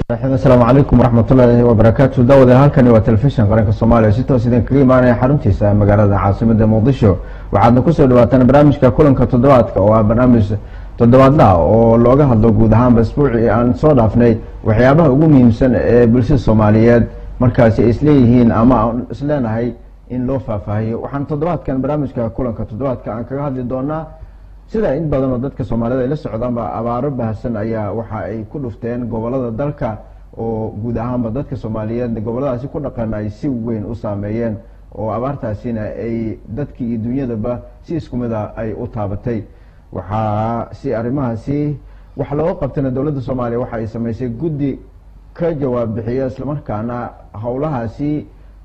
asalaamu calaykum waraxmatullaahi wabarakaatu daawade halkani waa telefishin qaranka soomaaliya si toos idin kaga imaanaya xaruntiisa magaalada caasimada muqdisho waxaadna kusoo dhawaataan barnaamijka kulanka toddobaadka oo ah barnaamij toddobaadlaha oo looga hadlo guud ahaanba isbuucii aan soo dhaafnay waxyaabaha ugu muhiimsan ee bulshada soomaaliyeed markaasi ay isleeyihiin ama aan isleenahay in loo faahfaahiyo waxaan toddobaadkan barnaamijka kulanka toddobaadka aan kaga hadli doonaa sida in badan oo dadka soomaaliyed ay la socdaanba abaaro baahsan ayaa waxa ay ku dhufteen gobolada dalka oo guud ahaanba dadka soomaaliyeed goboladaasi ku dhaqan ay si weyn u saameeyeen oo abaartaasina ay dadkii iyo dunyadaba si isku mid a ay u taabatay waxaa si arrimahaasi wax looga qabtana dowladda soomaaliya waxa ay sameysay guddi ka jawaab bixiya islamarkaana howlahaasi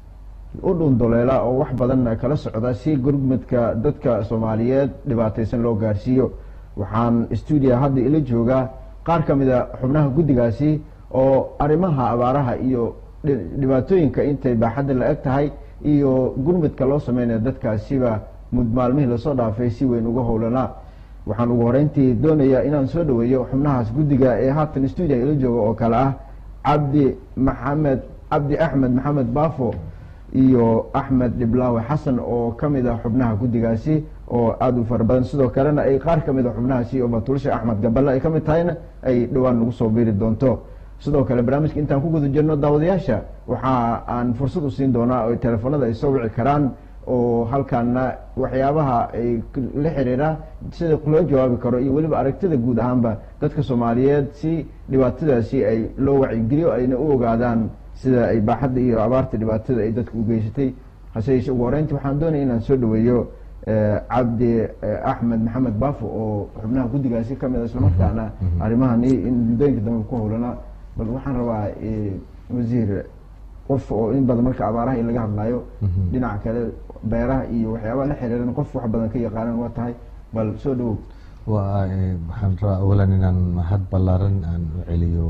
u dhundoleela oo wax badan kala socda si gurmudka dadka soomaaliyeed dhibaateysan loo gaarsiiyo waxaan stuudia hadda ila joogaa qaar ka mid a xubnaha guddigaasi oo arrimaha abaaraha iyo dhibaatooyinka intay baaxadda la eg tahay iyo gurmudka loo sameynaya dadkaasiba mud maalmihii lasoo dhaafay si weyn uga howlanaa waxaan ugu horeyntii doonayaa inaan soo dhaweeyo xubnahaas guddiga ee haatan stuudia ila jooga oo kale ah cabdi maxamed cabdi axmed maxamed baafo iyo axmed dhiblaawe xasan oo kamid ah xubnaha guddigaasi oo aada u fara badan sidoo kalena ay qaar kamid a xubnahaasi oo batuulsha axmed gaballe ay kamid tahayna ay dhowaan nagu soo biiri doonto sidoo kale barnaamijka intaan ku guda jirno daawadayaasha waxa aan fursad u siin doonaa oo teleefonada ay soo wici karaan oo halkaana waxyaabaha ay la xiriira sida loo jawaabi karo iyo weliba aragtida guud ahaanba dadka soomaaliyeed si dhibaatadaasi ay loo wacyigeliyo ayna u ogaadaan sida ay baaxadda iyo abaarta dhibaatada ay dadka u geysatay hase yeeshee ugu horeyntii waxaan doonaya inaan soo dhaweeyo cabdi axmed maxamed baafo oo xubnaha guddigaasi kamid a islamarkaana arrimahani in muddooyinka dambe ku howlanaa bal waxaan rabaa wasiir qof oo in badan marka abaaraha in laga hadlaayo dhinaca kale beeraha iyo waxyaabaha la xiriiran qof wax badan ka yaqaanan waa tahay bal soo dhawow wa waxaan rabaa awalan inaan mahad ballaaran aan u celiyo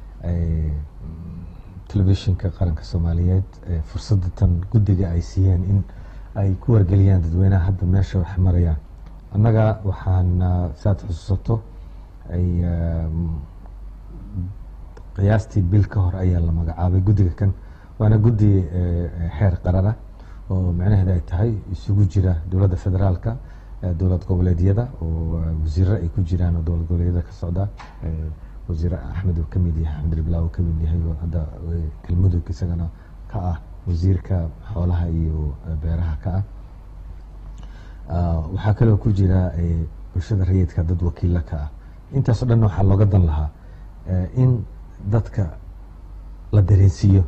telefishinka qaranka soomaaliyeed fursadda tan guddiga ay siiyeen in ay ku wargeliyaan dadweynaha hadda meesha wax marayaan annaga waxaan saad xusuusato ay qiyaastii bil ka hor ayaa la magacaabay guddiga kan waana guddi xeer qarana oo macnaheeda ay tahay isugu jira dowladda federaalka dowlad goboleedyada oo wasiiro ay ku jiraan oo dowlad goboleedyada ka socda wasiir axmed uu kamid yahay axmed riblaa uu kamid yahay oo hadda galmudug isagana ka ah wasiirka xoolaha iyo beeraha ka ah waxaa kaloo ku jira bulshada rayidka dad wakiila ka ah intaasoo dhan waxaa looga dan lahaa in dadka la dareensiiyo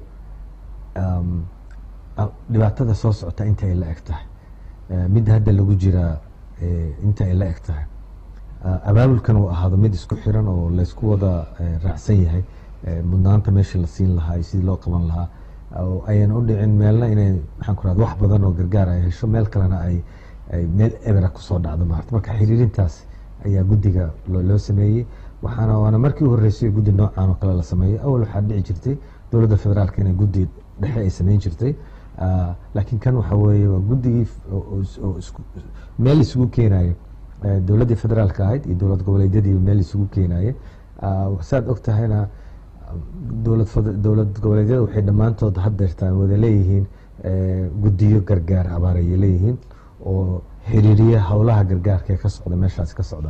dhibaatada soo socota inta ay la eg tahay midda hadda lagu jiraa inta ay la eg tahay abaabulkan uu ahaado mid isku xiran oo laysku wada raacsan yahay mudnaanta meeshii la siin lahaa sidii loo qaban lahaa oo ayan u dhicin meelna inay maxaan ku rahda wax badan oo gargaar ay hesho meel kalena ay meel ebera kusoo dhacdo maarata marka xiriirintaas ayaa guddiga loo sameeyey waxaana waana markii u horreysay guddi noocan oo kale la sameeyey awal waxaa dhici jirtay dowladda federaalka inay guddi dhexe ay sameyn jirtay laakiin kan waxa weeye waa guddigii meel isugu keenayo dowladdii federaalka ahayd iyo dowlad goboleedyadii meel isugu keenaye saad og tahayna dowlad dowlad goboleedyada waxay dhammaantood haddeertaan wada leeyihiin guddiyo gargaar abaar ayay leeyihiin oo xiriiriya howlaha gargaarka ee ka socda meeshaas ka socda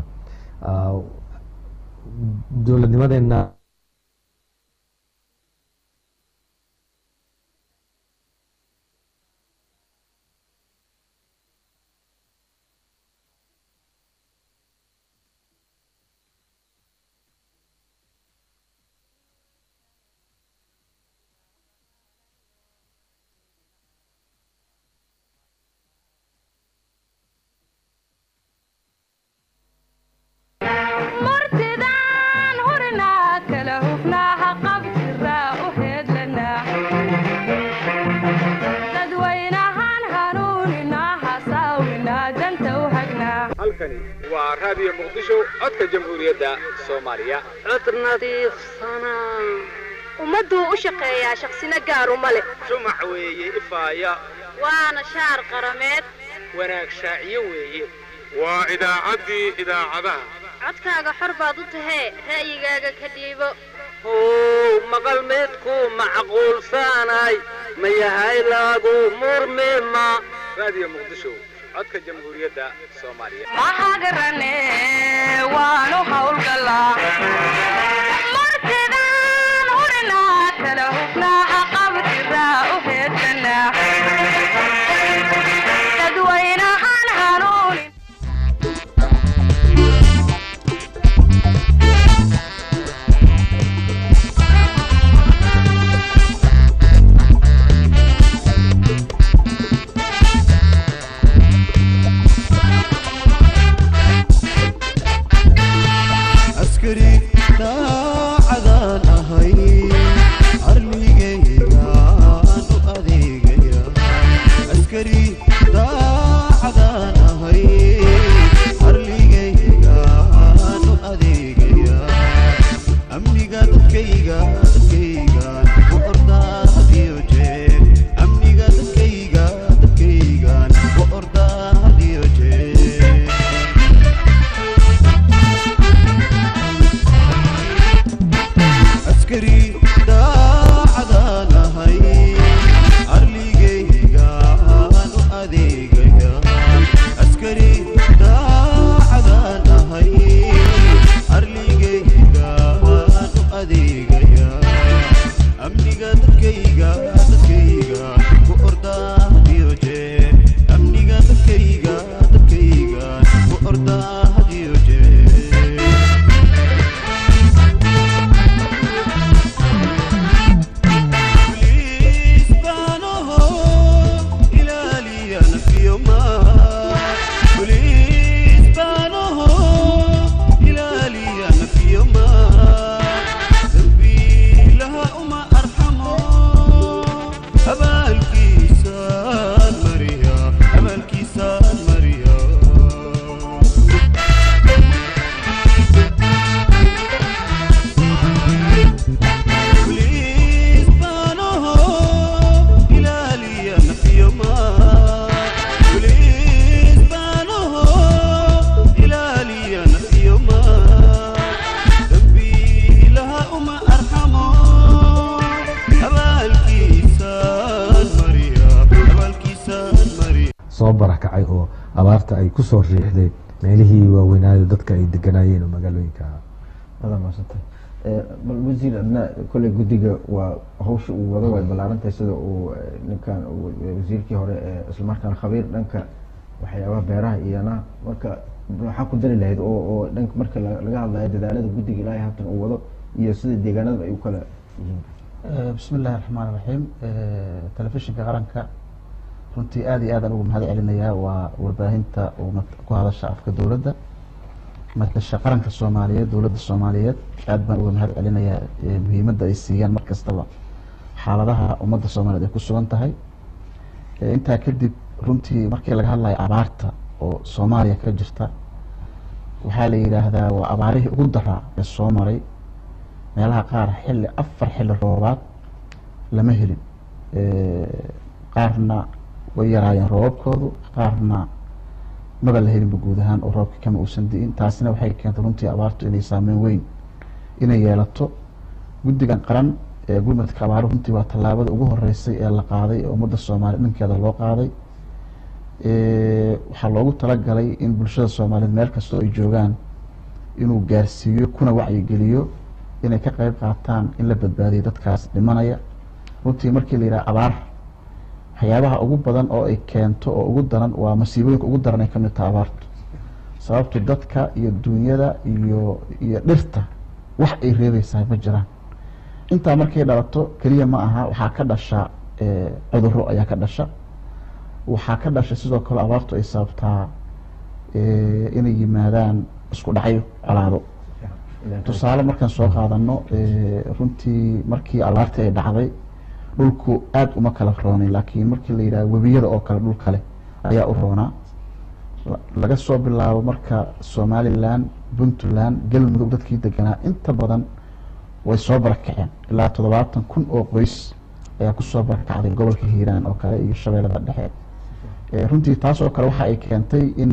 dowladnimadeena halkani waa raadiyo muqdisho codka jamhuuriyadda soomaaliya cod nadiifsana ummadduu u shaqeeyaa shaqsina gaaru ma leh shumac weeye ifaaya waana shaar qarameed wanaag shaaciyo weeye waa idaacaddii idaacadaha codkaaga xor baad u tahee ra'yigaaga ka dhiibo how maqal midku macquulsanay ma yahay lagu murmima raadiyo muqdisho codka jamhuuriyadda soomaaliya mahagarane waanu hawlgalaa marsidaan hurinaa kala hubnaa qabtiraa u heedsanaa dadwaynahan hanuunin askari daacadaan ahay arligaygaan u adeegaya askari daacadaan ahay arligaygaan u adeegaya amniga dadkayga dadkaygaan u ordaa hadiyo jeer amniga dadkayga dadkaygaan u ordaa hadiyo jeer askari daacadaan ahay arligaygaan u adeegaya askari daacadaan ahay arligaygaan u adeegaya amniga dadkayga dadkayga ku ordaa hadiyo jeer amniga dadkayga dadkayga ku ordaa hadiyo jeer Please, banaho, ilaaliya nafyo ma. Please, banaho, ilaaliya nafyo ma. Dambiilaha uma arxamo, abaalkiisaan mariya, abaalkiisaan mariya. Please, banaho, ilaaliya nafyo ma. Please, banaho, ilaaliya nafyo ma. Dambiilaha uma arxamo, abaalkiisaan mariya, abaalkiisaan mariya. soo barakacay oo abaarta ay ku soo riixday meelihii waaweynaayo dadka ay deganaayeen oo magaalooyinka ahaa adaa maasantay bal wasiir adna kolley guddiga waa hawsha uu wado way ballaarantahay sida uu eh, ninkan uu- wasiirkii hore ee islamarkaana khabiir dhanka waxyaabaha beeraha iyana marka waxaa ku dari lahayd oo oo dhanka marka la- laga hadlayo dadaalada guddiga ilaahay haatan uu wado iyo sida deegaanada ay u kala yihiin Eh, bismi illaahi raxmaan raxiim Eh, telefishinka qaranka runtii aad iyo aadaan ugu mahad celinayaa waa warbaahinta oo mat- ku hadasha afka dowladda matasha qaranka soomaaliyeed dowladda soomaaliyeed aad baan uga mahad celinayaa eh, muhiimadda ay siiyaan mar kastaba xaaladaha ummadda soomaaliyeed ay ku sugan tahay Eh, intaa kadib runtii markii laga hadlayo abaarta oo soomaaliya ka jirta waxaa la yidhaahdaa waa abaarihii ugu daraa ee soo maray meelaha qaar xilli afar xilli roobaad lama helin Eh, qaarna way yaraayeen roobabkoodu qaarna maba la helinba guud ahaan oo roobka kama uusan di'in taasina waxay keentay runtii abaartu inay saameyn weyn inay yeelato guddigan qaran ee gurmadka abaaruhu runtii waa tallaabada ugu horeysay ee la qaaday ee ummadda soomaaliya dhankeeda loo qaaday Eh, waxaa loogu talagalay in bulshada soomaaliyeed meel kastoo ay joogaan inuu gaarsiiyo kuna wacyigeliyo inay ka qeyb qaataan in la badbaadiyo dadkaas dhimanaya runtii markii la yidhaha abaar waxyaabaha ugu badan oo ay keento oo ugu daran waa masiibooyinka ugu daran ay ka mid taha abaartu sababtu dadka iyo duunyada iyo iyo dhirta wax ay reebeysaa ma jiraan intaa markay dhalato keliya ma aha waxaa ka dhasha eh, cudurro ayaa ka dhasha waxaa ka dhasha sidoo kale abaartu ay sababtaa eh, inay yimaadaan isku dhacyo colaado tusaale markaan soo qaadano eh, runtii markii abaartii ay dhacday dhulku aad uma kala roonin laakiin markii la yidhaha webiyada oo kale dhul kale ayaa u roonaa La- laga soo bilaabo marka somalilan puntland galmudug dadkii deganaa inta badan way soo barakaceen ilaa toddobaatan kun oo qoys ayaa kusoo barakacday gobolka hiiraan oo kale iyo shabeellada dhexe Eh, runtii taas oo kale waxa ay keentay in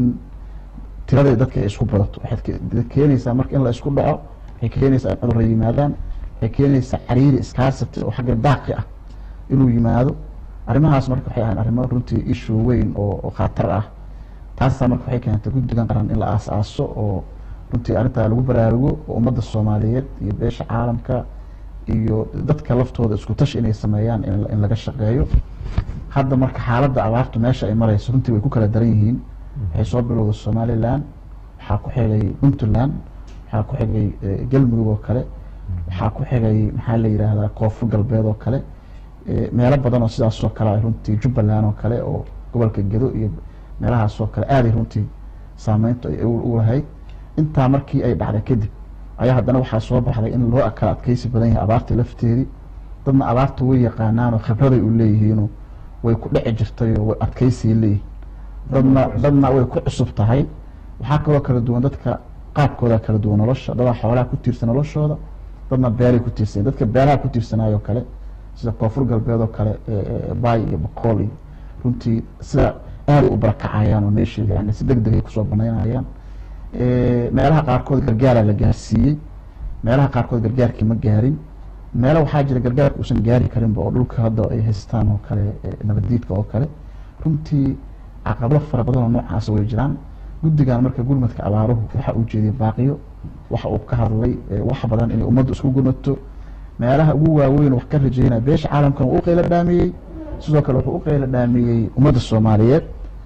tiradii dadka ay isku badato waxaad ke- keenaysaa marka in la isku dhaco waxay keenaysaa in cudurra yimaadaan waxay keenaysaa cariiri iskaasati oo xagga daaqi ah inuu yimaado arrimahaas marka waxay ahayn arrimo runtii issue weyn oo oo khatar ah taasaa marka waxay keentay guddigan qaran in la aas-aaso oo runtii arrintaa lagu baraarugo oo ummadda soomaaliyeed iyo beesha caalamka iyo dadka laftooda isku tashi inay sameeyaan in in laga shaqeeyo hadda marka xaaladda abaartu meesha ay marayso runtii way ku kala daran yihiin waxay soo bilowday somaliland waxaa ku xigay puntland waxaa ku xigay eh, galmudug oo kale waxaa ku xigay maxaa la yidhaahdaa koonfur galbeed oo kale eh, meelo badan oo sidaas oo kale ah runtii jubbaland oo kale oo gobolka gedo iyo meelahaas oo kale aaday runtii saameyntu ay u u lahayd intaa markii ay dhacday kadib ayaa haddana waxaa soo baxday in loo kala adkeysi badan yahay abaarta lafteedii dadna abaarta way yaqaanaanoo khibraday u leeyihiinoo way ku dhici jirtayoo way adkeysii leeyihin dadna dadna way ku cusub tahay waxaa kaloo kala duwan dadka qaabkooda kala duwan nolosha dadaa xoolaha ku tiirsan noloshooda dadna beeray ku tiirsan dadka beeraha ku tiirsanaayo kale sida koonfur galbeed oo kale ee, ee, baay iyo boqool iyo runtii sida aada u barakacayaan oo meeshii yani si deg deg ay kusoo banaynayaan Eh, meelaha qaarkood gargaaraa la gaarsiiyey meelaha qaarkood gargaarkii ma gaarin meelo waxaa jira gargaarka uusan gaari karinba oo dhulka hadda ay haystaan oo kale eh, nabaddiidka oo kale runtii caqabado fara badan oo noocaas way jiraan guddigan marka gurmadka abaaruhu waxa uu jeediyey baaqiyo waxa uu ka hadlay eh, wax badan inay ummaddu isku gurmato meelaha ugu waaweyn wax ka rajeynaya beesha caalamkan wuu u qeyla dhaamiyey sidoo kale wuxuu u qeyla dhaamiyey ummadda soomaaliyeed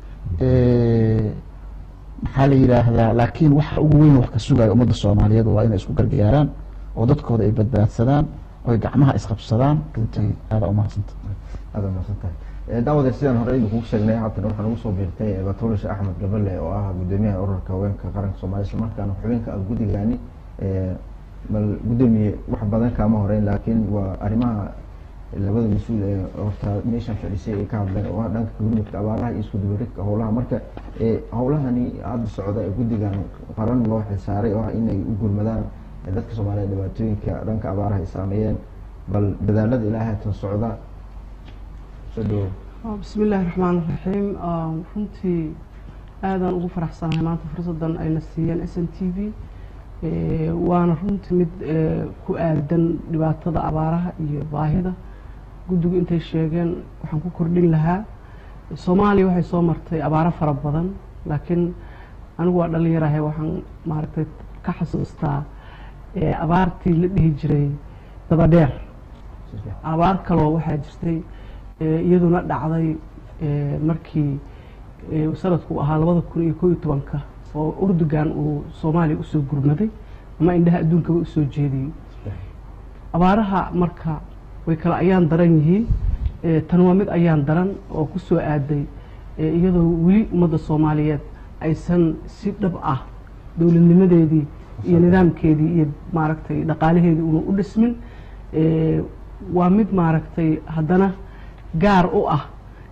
Eh, maxaa la yidhaahdaa laakiin waxa ugu weyn wax ka sugaya ummadda soomaaliyeed waa inay isku gargaaraan oo dadkooda ay badbaadsadaan oo ay gacmaha isqabsadaan runtii aada umahadsanta aada maadsantahay daawade sidaan hore idin kugu sheegnay haatan waxaa nagu soo biirtay batuulish axmed gabale oo ah gudoomiyaha ururka haweenka qaranka soomaaliya isla markaana xubinka ah guddigaani bal gudoomiye wax badan kaama horeyn laakiin waa arrimaha labada mas-uul ee horta meeshan fadhisay ay ka hadleen oo ah dhanka gurmudka abaaraha iyo isku dubaridka howlaha marka eh, howlahani hadda socda ee guddigan qaran loo xilsaaray oo ah inay u gurmadaan eh, dadka soomaaliya dhibaatooyinka dhanka abaaraha ay saameeyeen bal dadaalada ilaahay haatan socda soo dhawow Ah, bismi illaahi raxmaan raxiim Ah, runtii aadaan ugu faraxsanahay maanta fursaddan ayna siiyeen s n t v Eh, waana runtii mid eh, ku aadan dhibaatada abaaraha iyo baahida guddigu intay sheegeen waxaan ku kordhin lahaa soomaaliya waxay soo martay abaaro fara badan laakiin anigu waa dhalinyarahay waxaan maaragtay ka xasuustaa eh, abaartii la dhihi jiray dabadheer abaar kaloo waxaa jirtay eh, iyaduna dhacday eh, markii eh, sanadku ahaa labada kun iyo koo iyo tobanka oo urdugan uu soomaaliya usoo gurmaday ama indhaha adduunkaba usoo jeediyey abaaraha marka way kala ayaan daran yihiin Eh, tan waa mid ayaan daran oo ku soo aaday eh, iyadoo weli ummadda soomaaliyeed aysan si dhab ah dowladnimadeedii iyo nidaamkeedii iyo maaragtay dhaqaalaheedii una u dhismin Eh, waa mid maaragtay haddana gaar u ah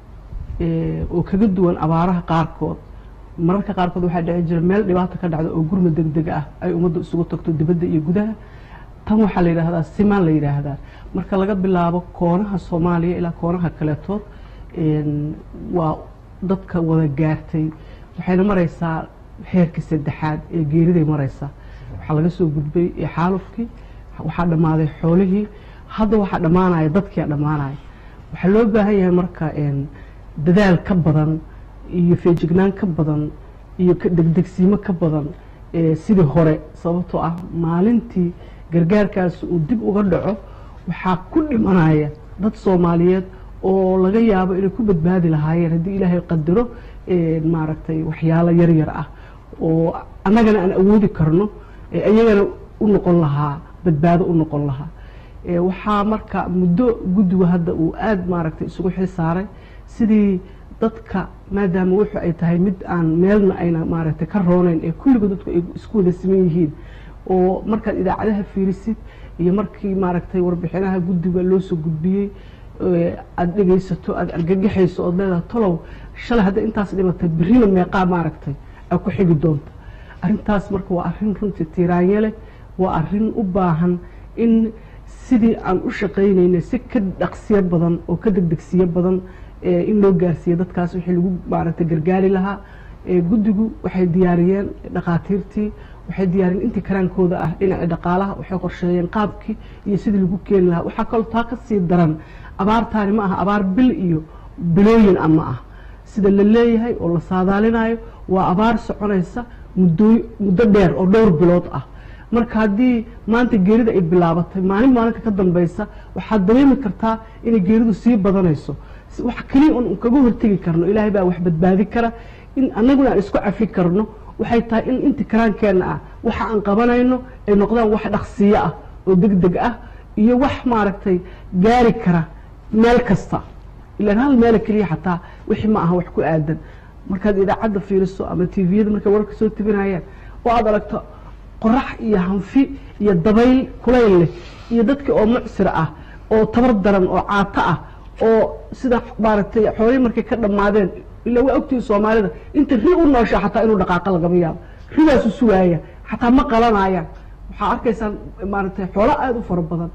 eh, oo kaga duwan abaaraha qaarkood mararka qaarkood waxaa dhici jira meel dhibaato ka dhacda oo gurma deg deg ah ay ummadda isugu tagto dibadda iyo gudaha tan waxaa la yidhaahdaa simaan la yidhaahdaa marka laga bilaabo koonaha soomaaliya ilaa koonaha kaleetood een, waa dadka wada gaartay waxayna maraysaa heerkii saddexaad ee geeriday maraysaa waxaa laga soo gudbay ee xaalufkii waxaa dhammaaday xoolihii hadda waxaa dhammaanaya dadkia dhammaanaya waxaa loo baahan yahay marka een, dadaal ka badan iyo feejignaan ka badan iyo ka degdegsiimo ka badan ee sidii hore sababtoo ah maalintii gargaarkaas uu dib uga dhaco waxaa ku dhimanaya dad soomaaliyeed oo laga yaabo inay ku badbaadi lahaayeen haddii ilaahay qadaro ee, maaragtay waxyaalo yar yar ah oo annagana aan awoodi karno ee ayagana u noqon lahaa badbaado u noqon lahaa ee, waxaa marka muddo guddiga hadda uu aada maaragtay isugu xil saaray sidii dadka maadaama wuxu ay tahay mid aan meelna ayna maaragtay ka rooneyn ee kulligood dadku ay isku wada siman yihiin oo markaad idaacadaha fiirisid iyo markii maaragtay warbixinaha guddiga loo soo gudbiyey ee, aada dhegaysato aada argagaxayso ood leedahay tolow shalay hadda intaas dhimatay birina meeqaa maaragtay aa ku xigi doonta arrintaas marka waa arrin runtii tiiraanye leh waa arrin u baahan in sidii aan u shaqaynaynay si ka dhaqsiyo badan oo ka degdegsiyo badan ee, in loo gaarsiiyo dadkaas wixii lagu maaragtay gargaari lahaa ee, guddigu waxay diyaariyeen dhakhaatiirtii waxay diyaariyeen intii karaankooda ah dhinaca dhaqaalaha waxay qorsheeyeen qaabkii iyo sidii lagu keeni lahaa waxaa kaloo taa ka sii daran abaartaani ma aha abaar bil iyo bilooyin ah ma ah sida la leeyahay oo la saadaalinayo waa abaar soconaysa muddo muddo dheer oo dhowr bilood ah marka haddii maanta geerida ay bilaabatay maalin maalinta ka dambeysa waxaad dareemi kartaa inay geeridu sii badanayso wax keliya un kaga hortegi karno ilaahay baa wax badbaadi kara in annaguna aan isku cafi karno waxay tahay in inti karaankeenna ah waxa aan qabanayno ay noqdaan wax dhaqsiyo ah oo deg deg ah iyo wax maaragtay gaari kara meel kasta ilaan hal meela keliya xataa wixii ma aha wax ku aadan markaad idaacadda fiiriso ama tviyada markay wararka soo tebinayaan oo aad aragto qorax iyo hanfi iyo dabayl kulayl leh iyo dadkii oo mucsir ah oo tabar daran oo caato ah oo sida maaragtay xoolihii markay ka dhammaadeen ilaa waa ogtihi soomaalida inta ri u noosha xataa inuu dhaqaaqa lagama yaabo ridaasu sugaaya xataa ma qalanayaan waxaa arkaysaan maaragtay xoolo aada u fara badan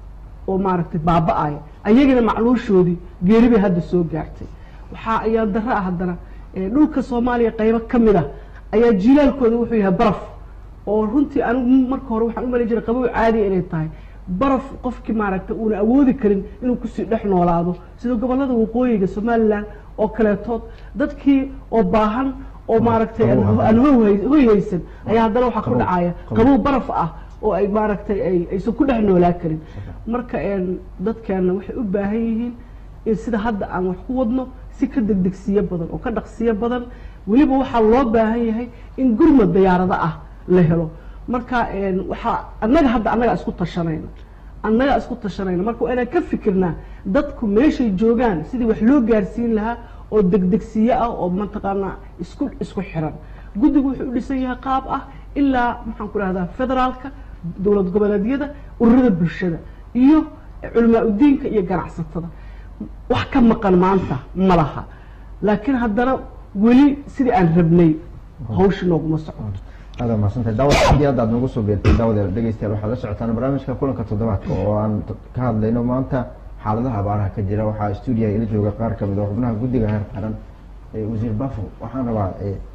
oo maaragtay baaba-aya ayagina macluushoodii geeri bay hadda soo gaartay waxaa ayaa daro ah haddana dhulka soomaaliya qaybo ka mid ah ayaa jiilaalkooda wuxuu yahay baraf oo runtii anigu marka hore waxaan u mali jiray qabow caadiya inay tahay baraf qofkii maaragtay uuna awoodi karin inuu kusii dhex noolaado sida gobollada waqooyiga somalilan oo kaleetood dadkii oo baahan oo maaragtay aan hoy haysan ayaa haddana waxaa ku dhacaya qabow baraf ah oo ay maaragtay ay aysan ku dhex noolaa karin marka dadkeena waxay u baahan yihiin in sida hadda aan wax ku wadno si ka degdegsiyo badan oo ka dhaqsiyo badan weliba waxaa loo baahan yahay in gurmad diyaarado ah la helo marka waxaa annaga hadda annagaa isku tashanayna annagaa isku tashanayna marka waa inaan ka fikirnaa dadku meeshay joogaan sidii wax loo gaarsiin lahaa oo degdegsiyo ah oo mataqaanaa isku isku xiran guddigu wuxuu u dhisan yahay qaab ah ilaa maxaan ku dhahdaa federaalka dowlad goboleedyada ururada bulshada iyo culamaa udiinka iyo ganacsatada wax ka maqan maanta ma laha laakiin haddana weli sidii aan rabnay hawsha nooguma socoto aada mahadsantahay daawad haddii hadda aad nagu soo beertay daawadeeda dhegeystayaal waxaad la socotaan barnaamijka kulanka toddobaadka oo aan ka hadlayno maanta xaaladaha abaaraha ka jira waxaa stuudiyaha ila jooga qaar kamid oo xubnaha guddiga heer qaran wasiir bafo waxaan rabaa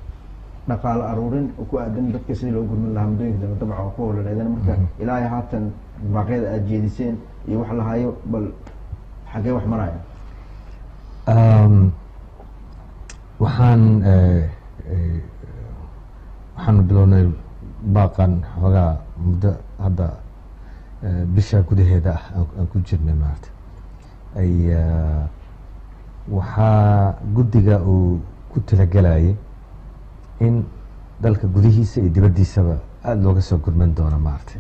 dhaqaalo aruurin oo ku aadan dadka sidii loo gurmin lahaa muddooyinka dambe dabca oo ku hololeedan marka ilaa haatan baaqyada aada jeediseen iyo wax la hayo bal xaggee wax maraya waxaan waxaanu bilownay baaqan xoogaa muddo hadda bisha gudaheeda ah aan ku jirnay maarata ay waxaa guddiga uu ku talagelayay in dalka gudihiisa iyo dibaddiisaba aada looga soo gurman doono maarata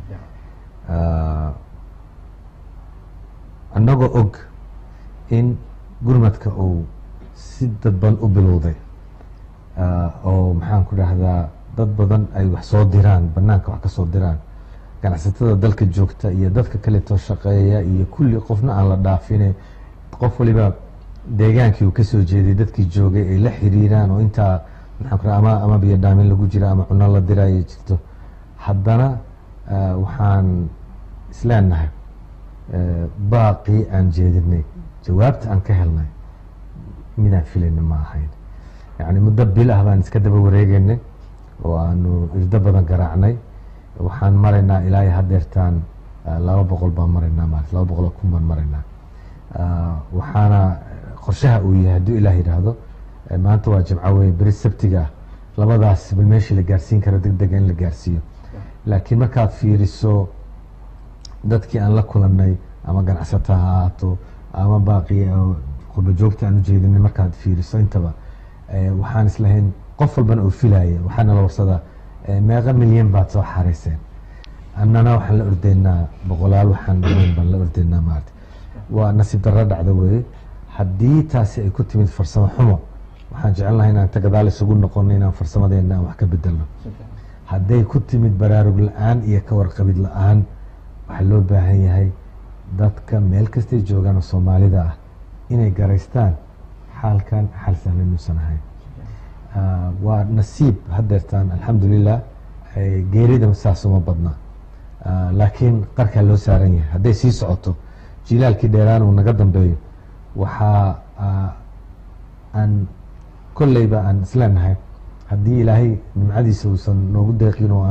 annagoo og in gurmadka uu si dadban u bilowday oo maxaan ku dhahdaa dad badan ay wax soo diraan banaanka wax ka soo diraan ganacsatada dalka joogta iyo dadka kaleetoo shaqeeya iyo kulli qofna aan la dhaafine qof waliba deegaankii uu kasoo jeeday dadkii joogay ay la xiriiraan oo intaa maxaan ku ama ama biyo dhaamin lagu jira ama cuno la diraayo jirto haddana waxaan isleenahay baaqii aan jeedinay jawaabta aan ka helnay midaan filayna ma ahayn yacni muddo bil ah baan iska daba wareegeynay oo aanu irdo badan garaacnay waxaan maraynaa ilaa iyo hadeertaan laba boqol baan maraynaa maarata laba boqol oo kun baan maraynaa waxaana qorshaha uu yahay hadduu ilaah yidhaahdo maanta waa jimco weye beri sabtiga ah labadaas bal meeshii la gaarsiin karo deg dega in la gaarsiiyo laakiin markaad fiiriso dadkii aan la kulannay ama ganacsato ha ahaato ama baaqi qurba joogta aan ujeedinay markaad fiiriso intaba waxaan islahayn qof walbana uu filaya waxaana la warsadaa meeqa milyan baad soo xareyseen annana waxaan la ordeynaa boqolaal waxaan dhaweyn baan la ordeynaa maarata waa nasiib darro dhacda weeye haddii taasi ay ku timid farsamo xumo waxaan jecelnahay inaan ta gadaal isugu noqono inaan farsamadeena aan wax ka bedelno hadday ku timid baraarug la-aan iyo ka warqabid la-aan waxaa loo baahan yahay dadka meel kastay joogaan oo soomaalida ah inay garaystaan xaalkan xal sahlan inuusan ahayn waa nasiib hadeertaan alxamdulilah geerida saas uma badna laakiin qarkaa loo saaran yahay hadday sii socoto jilaalkii dheeraan uu naga dambeeyo waxaa aan kolleyba aan isleenahay haddii ilaahay nimcadiisa uusan noogu deeqin oo aan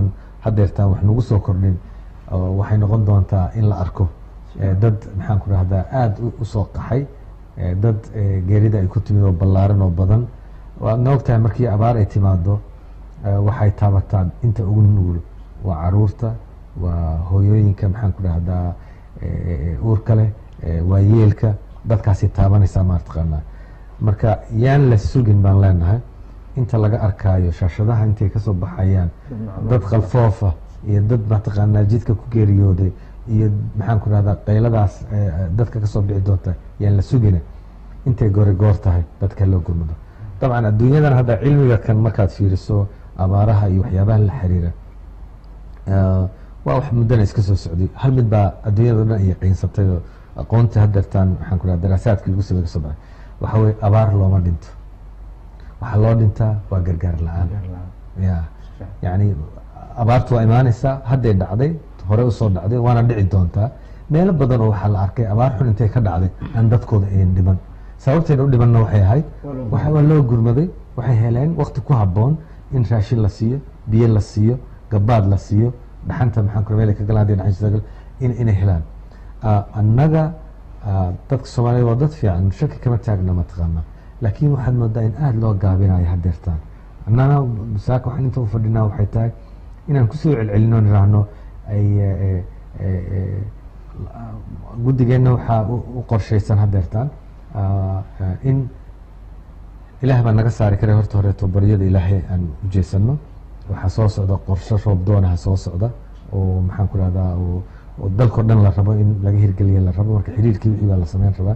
hadeertaan wax nagu soo kordhin oo waxay noqon doontaa in la arko eh, dad maxaan ku rahdaa aada u- usoo qaxay eh, dad eh, geerida ay ku timid oo ballaaran oo badan waadna ogtahay markii abaar ay timaado eh, waxay taabataa inta ugu nugul waa caruurta waa hooyooyinka maxaan ku dhahdaa eh, uurka leh eh, waa yeelka dadkaasi taabanaysaa maartaqaanaa marka yaan la sugin baan leenahay inta laga arkaayo shaashadaha intay kasoo baxayaan dad khalfoofa iyo dad mataqaanaa jidka ku geeriyooday iyo maxaan ku rahdaa qayladaas eh, dadka kasoo bixi doonta yaan la sugina intay goori goor tahay dadka loo gurmado dabcan adduunyadan hadda cilmiga kan markaad fiiriso abaaraha iyo waxyaabaha la xiriira eh, waa wax muddana iska soo socday hal mid baa adduunyada o dhan ay yaqiinsatay oo aqoonta hadeertaan maxaan ku raha daraasaadkii lagu samey kasoo baxay waxa weye abaar looma dhinto waxaa loo dhintaa waa gargaar la-aan ya yani abaartu waa imaaneysaa hadday dhacday hore usoo dhacday waana dhici doontaa meelo badan oo waxaa la arkay abaar xun intay ka dhacday aan dadkooda ayn dhiman sababteeda u dhimanna waxay ahayd waxa waa loo gurmaday waxay heleen wakti ku habboon in raashin la siiyo biyo la siiyo gabaad la siiyo dhaxanta maxaan ku meel ay ka galaan hadday dhaxan jirta in inay helaan Ah, annaga ah, dadka soomaaliyeed waa dad fiican shaki kama taagna mataqaana laakiin waxaad moodaa in aada loo gaabinayo hadeertaan annana saaka waxaan inta u fadhinaa waxay tahay inaan kusoo celcelino niraahno ay eh, eh, eh, eh, guddigeenna waxaa u u qorshaysan hadeertaan ah, eh, in ilaah baa naga saari karay horta horeeto baryada ilaahay aan ujeesano waxaa soo socda qorshe roob doonaha soo socda oo maxaan ku rahdaa oo oo dalkao dhan la rabo in laga hirgeliya la rabo marka xiriirkii wixii baa la sameyn rabaa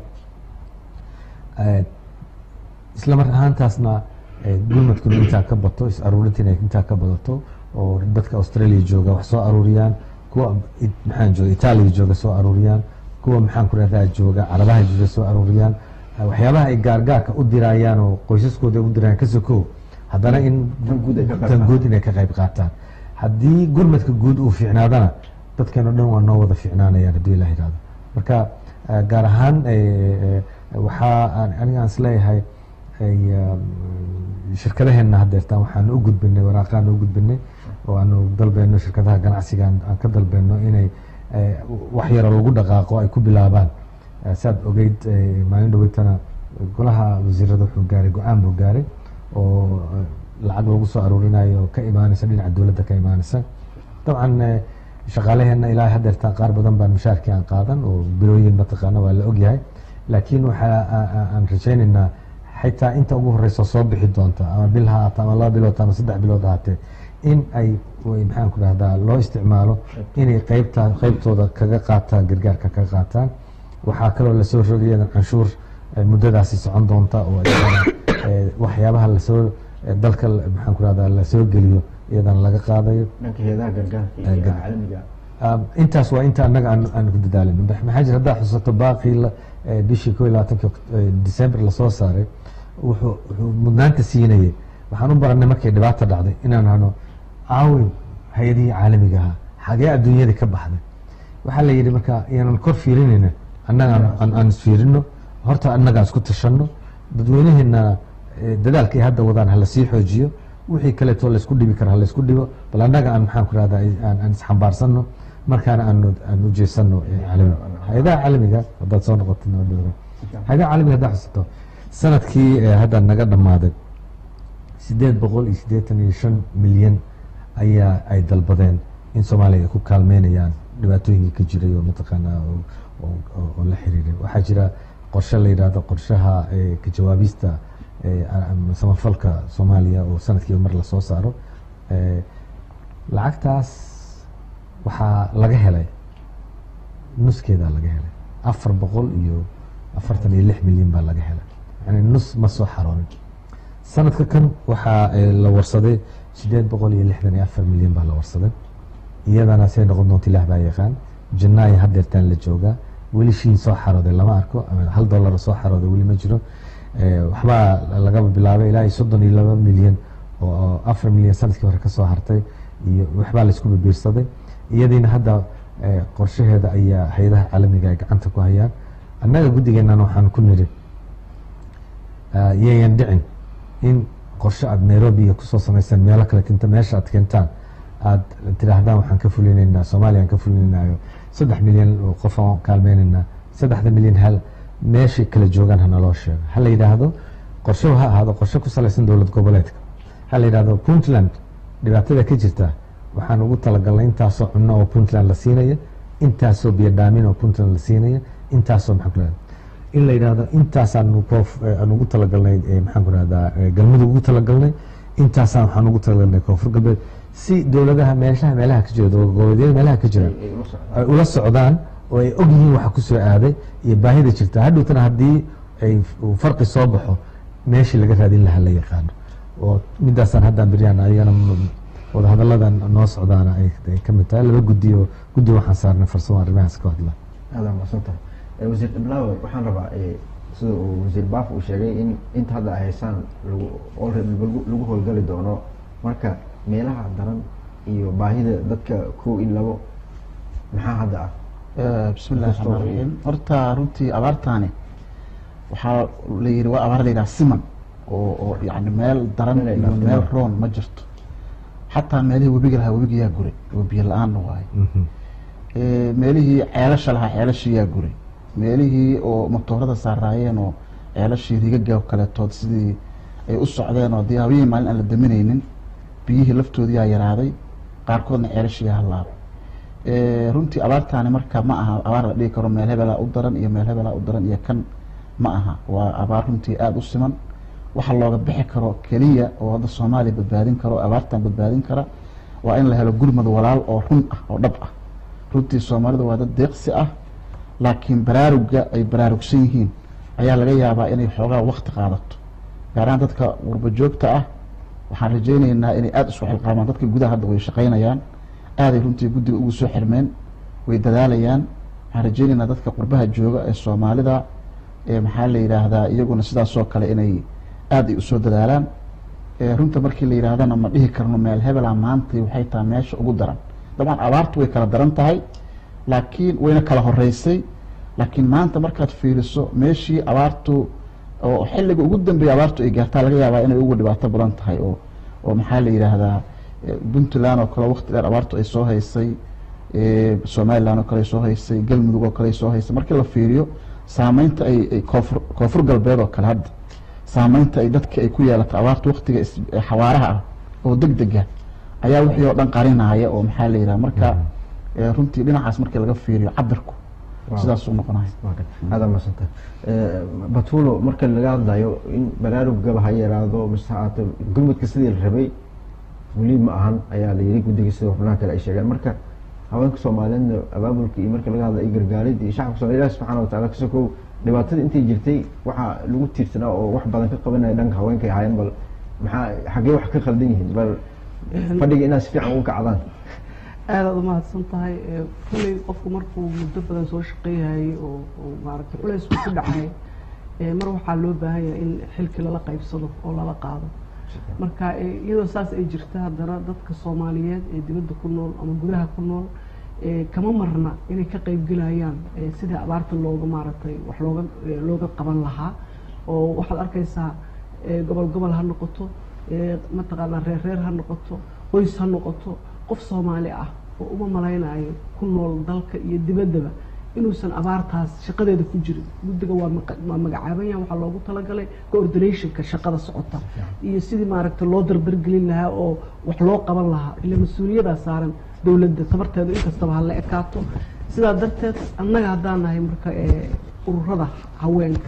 Eh, isla mar ahaantaasna eh, gurmadkuna intaa ka bato is aruurinta inay intaa ka badato oo dadka australia jooga wax soo aruuriyaan kuwa i- maxaan jooga itaaliya jooga soo aruuriyaan kuwa maxaan ku rahdaa jooga carabaha jooga soo aruuriyaan Eh, waxyaabaha ay gaargaarka u dirayaan oo qoysaskooda u dirayaan ka sokow haddana in Tan guud ay ka qayb tan guud inay ka qayb qaataan haddii gurmadka guud uu fiicnaadana dadkan oo dhan waa noo wada fiicnaanayaan haddii ilah yihahdo marka eh, gaar ahaan eh, eh, waxaa aan- aniga aan isleeyahay ay, um, shirkadaheena hadeertaan waxaan u gudbinay waraaqaan u gudbinay oo aanu dalbeyno shirkadaha ganacsiga aan aan ka dalbeyno inay eh, wax yaro lagu dhaqaaqo ay ku bilaabaan Eh, saad ogeyd eh, maalin dhaweytana golaha wasiirada wuxuu gaaray go-aan buu gaaray oo eh, lacag lagu soo aruurinayo oo ka imaaneysa dhinaca dowladda ka imaaneysa dabcan eh, shaqaalaheena ilaa hadeertaan qaar badan baan mushaarkii aan qaadan oo bilooyin mataqaana waa la ogyahay laakiin waxaa a- a- aan rajayneynaa xitaa inta ugu horeysa soo bixi doonta ama bil ha ahaata ama laba bilood ama saddex bilood ahaatee in ay way- maxaan ku dhahdaa loo isticmaalo inay qeybta qeybtooda kaga qaataan gargaarka kaga qaataan waxaa kaloo lasoo rogaya canshuur eh, muddadaasi socon doonta oo iyadana eh, waxyaabaha lasoo eh, dalka la- maxaan ku dhahdaa lasoo geliyo iyadana laga qaadayo dhanka heedaha gargaarka Eh, iyo gar- caalamiga Um, intaas waa inta annaga aan aan ku dadaalin maxaa jira haddaa xusato baaqii la- eh, bishii ko iyo labaatanki december lasoo saaray wuxuu wuxuu mudnaanta siinayay waxaan u baranay markay dhibaata dhacday inaan hano caawin hay-adihii caalamiga ahaa xagee adduunyadii ka baxday waxaa la yidhi marka yaanan kor fiirinayna annaga aan- aan aan isfiirino horta annaga aan isku tashano dadweynaheena eh, dadaalka ay hadda wadaan hala sii xoojiyo wixii kaleeto laysku dhibi kara halaysku dhibo bal annaga aan maxaan ku rahdaa aan aan isxambaarsano markaana aan aan ujeesano eh, caalami hay-adaha caalamiga haddaad soo noqoto nabadooda hay-adaha caalamiga haddaa xusato sanadkii eh, hadda naga dhammaaday sideed boqol iyo siddeetan iyo shan milyan ayaa ay dalbadeen in soomaaliya ay ku kaalmeynayaan dhibaatooyinkii ka jiray oo mataqaanaa oo- oo- oo- oo la xiriiray waxaa jira qorshe la yidhaahdo qorshaha eh, ka jawaabista eh, a- samafalka soomaaliya oo sanadkiiba mar lasoo saaro Eh, lacagtaas waxaa laga helay nuskeedaa laga helay afar boqol iyo afartan iyo lix milyan baa laga helay yani nus ma soo xaroonin sanadka kan waxaa eh, la warsaday sideed boqol iyo lixdan iyo afar milyan baa la warsaday iyadana say noqon doonto ilaah baa yaqaan janaayo hadeertaan la joogaa weli shiin soo xarooday lama arko ama hal dollar soo xarooday weli ma jiro Eh, waxbaa lagaba bilaabay ilaa iyo soddon iyo laba milyan oo oo afar milyan sanadkii hore kasoo hartay iyo waxbaa laisku bibiirsaday iyadiina hadda eh, qorshaheeda ayaa hay-adaha caalamiga ay gacanta ku hayaan annaga guddigeenana waxaan ku niri ah, yayan dhicin in qorshe aad nairobi iyo kusoo samaysaan meelo kale tinta meesha aad keentaan aad tidhaahdaan waxaan ka fulinaynaa soomaaliya aan ka fulinaynayo saddex milyan oo qof aan kaalmeynaynaa saddexda milyan hal meeshay kala joogaan ha naloo sheego ha la yidhaahdo qorshe ha ahaado qorshe ku salaysan dowlad goboleedka ha la yidhaahdo puntland dhibaatada ka jirta waxaan ugu talagalnay intaasoo cunno oo puntland la siinaya intaasoo biyo dhaamin oo puntland la siinaya intaasoo maxaan ku rahda in la yidhaahdo intaasaan koof aan ugu talagalnay eh, maxaan ku rahdaa galmudug ugu talagalnay intaasaan waxaan ugu talagalnay koonfur galbeed si dowladaha meelaha meelaha ka jira dowlad goboleedyada meelaha ka jira ay ula socdaan oo ay og yihiin waxa kusoo aaday iyo baahida jirta hadhowtana haddii ay uu farqi soo baxo meeshii laga raadin lahaa la yaqaano oo midaasaan haddaan beryaan ayagana m- wadahadalladan noo socdaana ay ay ka mid tahay laba guddi oo guddi waxaan saarnay farsamo arrimahaas ka hadla aada mahadsan tahay Eh, wasiir dhiblaawe waxaan rabaa eh, sida uu wasiir baaf uu sheegay in inta hadda ay haysaan lagu already lagu lagu howlgali doono marka meelaha daran iyo baahida dadka kow in labo maxaa hadda ah Eh, bismi illahi raxmaan raxiim horta runtii abaartaani waxaa la yidhi waa abaar la yidhaha siman oo oo yani meel daran Meel ay iyo dhaafto meel ma. roon ma jirto xataa meelihii webiga lahaa webiga yaa guray oo biyo la-aan waaye Eh, meelihii ceelasha lahaa ceelashii yaa guray meelihii oo matoorada saaraayeen oo ceelashii rigaga oo kaletood sidii ay u socdeen oo diyaabihii maalin aan la daminaynin biyihii laftoodii yaa yaraaday qaarkoodna ceelashii yaa hallaabay Eh, runtii abaartaani marka ma aha abaar la dhihi karo meel hebelaa u daran iyo meel hebelaa u daran iyo kan ma aha waa abaar runtii aada u siman waxa looga bixi karo keliya oo hadda soomaaliya badbaadin karo abaartan badbaadin kara waa in la helo gurmad walaal oo run ah oo dhab ah runtii soomaalida waa dad deeqsi ah laakiin baraaruga ay baraarugsan yihiin ayaa laga yaabaa inay xoogaa wakti qaadato gaar ahaan dadka qurbo joogta ah waxaan rajaynaynaa inay aada isku xilqaamaan dadka gudaha hadda way shaqaynayaan aaday runtii guddiga ugu soo xirmeen way dadaalayaan waxaan rajaynaynaa dadka qurbaha jooga ee soomaalida ee maxaa la yidhaahdaa iyaguna sidaasoo kale inay aada ay usoo dadaalaan ee runta markii la yidhaahdana ma dhihi karno meel hebela maanta waxay tahay meesha ugu daran dabcan abaartu way kala daran tahay laakiin wayna kala horeysay laakiin maanta markaad fiiriso meeshii abaartu oo xilliga ugu dambeeya abaartu ay gaartaa laga yaabaa inay ugu dhibaato badan tahay oo oo maxaa la yidhaahdaa eh, puntland oo kale waqti dheer abaartu ay soo haysay eh, somaliland oo kale ay soo haysay galmudug oo kale ay soo haysay markii la fiiriyo saameynta ay ay koonfur koonfur galbeed oo kale hadda saameynta ay dadka ay ku yeelato abaarta waqtiga is- ee xawaaraha ah oo deg dega ayaa wixii oo dhan qarinaya oo maxaa la yidhaha marka eh, runtii dhinacaas markii laga fiiriyo cabirku sidaasuu noqonaya aada madsanta batulo marka laga hadlayo in baraarugaba ha yaraado mise haata gurmudka sidii la rabay weli ma ahan ayaa la yiri guddiga sida xubnaha kale ay sheegeen marka haweenka soomaaliyeedna abaabulka iyo marka laga hadlayo gargaaridda iyo shacabka soomaliya ilahi subxaana wataala kasokow dhibaatada intay jirtay waxaa lagu tiirsanaa oo wax badan ka qabanaya dhanka haweenka ay ahaayeen bal maxaa xaggee wax ka khaldan yihiin bal fadhiga inaad si fiican uga kacdaan aadaad umahadsan tahay ee kulley qofku markuu muddo badan soo shaqeeyayay oo oo maaragtay culays uu ku dhacay ee mar waxaa loo baahan yahay in xilkii lala qaybsado oo lala qaado marka ee iyadoo saas ay jirta haddana dadka soomaaliyeed ee dibadda ku nool ama gudaha ku nool ee kama marna inay ka qaybgelayaan ee sidii abaarta looga maaragtay wax looga ee looga qaban lahaa oo waxaad arkaysaa ee gobol gobol ha noqoto ee mataqaanaa reer reer ha noqoto qoys ha noqoto qof soomaali ah oo uma malaynayo ku nool dalka iyo dibaddaba inuusan abaartaas shaqadeeda ku jirin guddiga waa maqa- waa magacaaban yahay waxaa loogu talagalay coordinationka shaqada socota iyo sidii maaragta loo dardargelin lahaa oo wax loo qaban lahaa ila mas-uuliyadaa saaran dowladda tabarteedu inkastaba ha la ekaato sidaa darteed annaga haddaan nahay marka ee ururada haweenka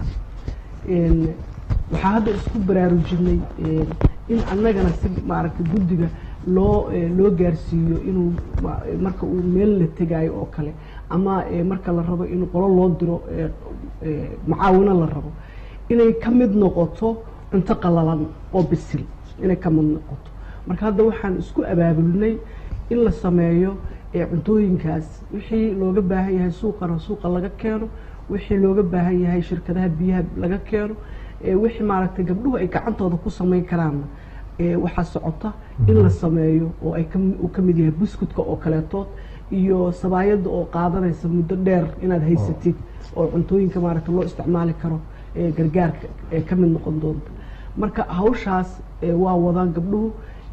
een, waxaa hadda isku baraarujinay een, in annagana si maaragtay guddiga loo ee, loo gaarsiiyo inuu ma- marka uu meel la tegaayo oo kale ama ee, marka la rabo in qolo loo diro ee, ee, macaawino la rabo inay ka mid noqoto cunto qalalan oo bisil inay ka mid noqoto marka hadda waxaan isku abaabulnay in la sameeyo ee cuntooyinkaas wixii looga baahan yahay suuqana suuqa laga keeno wixii looga baahan yahay shirkadaha biyaha laga keeno ee wixii maaragtay gabdhuhu ay gacantooda ku samayn karaanna ee waxaa socota in la sameeyo oo ay kami- uu ka mid yahay buskutka oo kaleetood iyo sabaayadda oo qaadanaysa muddo dheer inaad haysatid oo cuntooyinka maaragtay loo isticmaali karo ee gargaarka ee ka mid noqon doonta marka hawshaas ee waa wadaan gabdhuhu